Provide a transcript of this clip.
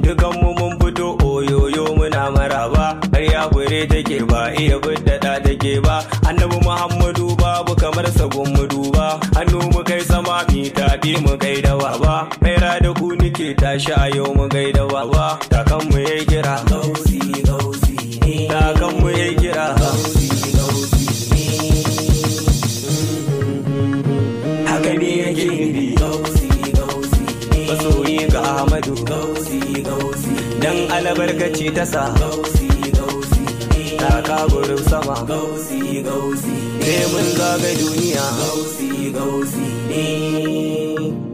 dukan mu mun fito oyoyo muna maraba har ya fure take ba iya biddada take ba annabi muhammadu babu kamar sagun mu duba hannu mu kai sama mi tafi mu kai da baba maira da ku nike tashi a yau mu kai da baba takan mu yayi kira gausi gausi ne takan mu yayi kira gausi gausi ne haka ne yake nufi gausi gausi ne masoyi ga ahmadu gausi gausi dan albarkaci ta sa gausi gausi ne taka gurin sama gausi gausi sai mun zaga duniya gausi gausi ne